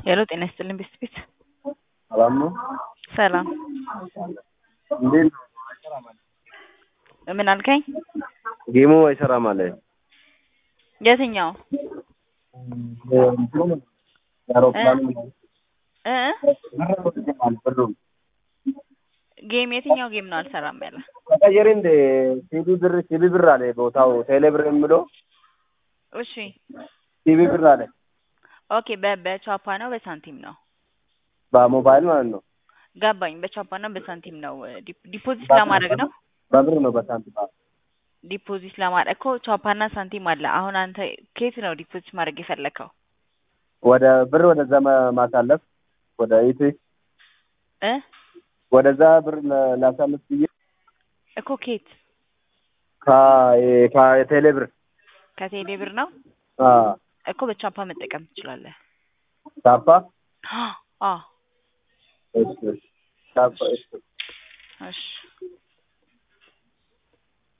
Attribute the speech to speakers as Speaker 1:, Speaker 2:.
Speaker 1: ሄሎ ጤና ይስጥልኝ ቤስት ቤት
Speaker 2: ሰላም ነው?
Speaker 1: ሰላም
Speaker 2: እንዴት ነው?
Speaker 1: ምን አልከኝ?
Speaker 2: ጌሙ አይሰራም አለ።
Speaker 1: የትኛው
Speaker 2: የአውሮፕላኑ
Speaker 1: እ
Speaker 2: ብሩም
Speaker 1: ጌም የትኛው ጌም ነው አልሰራም ያለ?
Speaker 2: ተቀየሪ እንደ ሲቢ ብር ሲቢ ብር አለ ቦታው ቴሌ ብር የሚለው
Speaker 1: እሺ
Speaker 2: ሲቢ ብር አለ
Speaker 1: ኦኬ በ በቻፓ ነው በሳንቲም ነው?
Speaker 2: በሞባይል ማለት ነው።
Speaker 1: ገባኝ። በቻፓ እና በሳንቲም ነው ዲፕ- ዲፖዚት ለማድረግ ነው።
Speaker 2: በብር ነው በሳንቲም አዎ።
Speaker 1: ዲፖዚት ለማድረግ እኮ ቻፓና ሳንቲም አለ። አሁን አንተ ከየት ነው ዲፖዚት ማድረግ የፈለከው?
Speaker 2: ወደ ብር ወደዛ ማ- ማሳለፍ ወደ ኢቲ
Speaker 1: እ
Speaker 2: ወደዛ ብር ላ- ላሳልፍ ብዬ
Speaker 1: እኮ ከየት
Speaker 2: ከ- ከቴሌ ብር
Speaker 1: ከቴሌ ብር ነው
Speaker 2: አዎ
Speaker 1: እኮ በቻፓ መጠቀም ትችላለህ።
Speaker 2: ታፓ
Speaker 1: አዎ
Speaker 2: እሺ እሺ ታፓ እሺ
Speaker 1: እሺ